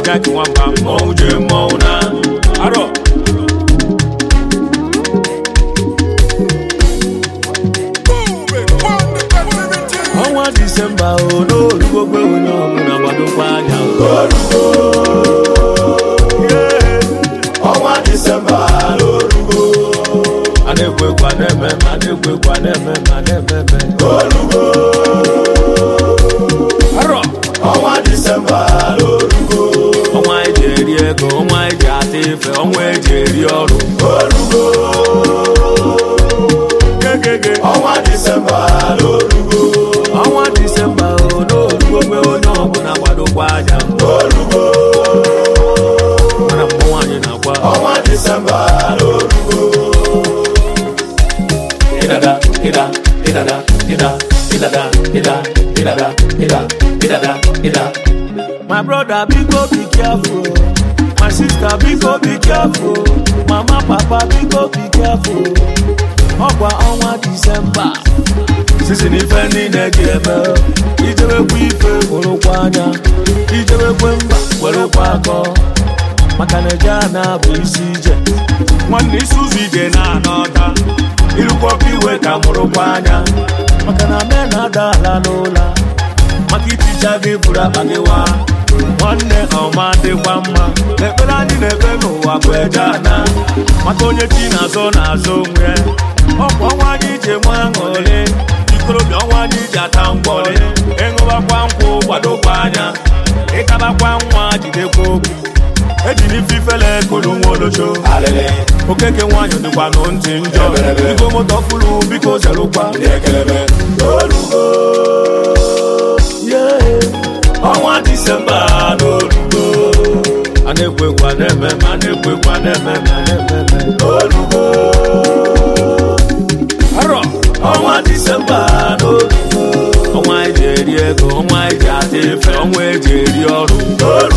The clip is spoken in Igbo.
Jack nwamba mmọnwụ je mmọnwụ na arọ ọnwa disemba o n'olugogbe onye ọbụla gbadokwa anya ọnwa disemba n'orugo a na-ekwekwa na-eme ma na-ekwekwa na-eme ma na-ememe olugo arọ ọnwa disemba n'orugo ọnwa eji eri ego ọnwa eji ata ife ọnwa eji eri ọrụ olugo gegege ọnwa disemba n'orugo ọnwa disemba o n'olugogbe onye ọbụla gbadokwa anya olugo mana mmụ nwaanyị na-agwa ọnwa disemba n'orugo ịdada ịda ịdada ịda ịdada ịda ịdada ịda ịdada ịda my brother biko be careful my sister biko be careful mama papa biko be careful ọkwa ọnwa disemba sisi na ife niile dị eme ijewekwa ife hụrụkwa anya ijewekwe mba werekwa akọ maka na eje a na-abụ isi ije nwanne isi ụzọ ije na-ana ọta irukọpụ iwe ka mụrụkwa anya maka na me na-ada ala n'ụla maka iticha gị bụrụ akpa gị wa nwanne ọma dịkwa mma ekpere anyị na-ekpe n'ụwa bụ eje ana maka onye chi na-azọ na-azọ onwe ọkwa ọnwa anyị ji enwe aṅụrị ikorobịa ọnwa anyị ji ata mgbọrị ịṅụbakwa nkwụ gbadokwa anya ịtabakwa nwa jidekwa okwu ejiri ife ifele kolu nwa olocho alele okeke nwanyị dịkwa nụ ntị njọ Ebelebe. igwe moto fụrụ biko zerụkwa ndị ekelebe olugo ọnwa disemba n'olugo a na-ekwekwa na-eme ma a na-ekwekwa na-eme ma na-ememe olugo arọ ọnwa disemba n'olugo ọnwa eji eri ego ọnwa eji ata efe ọnwa eji eri ọrụ olugo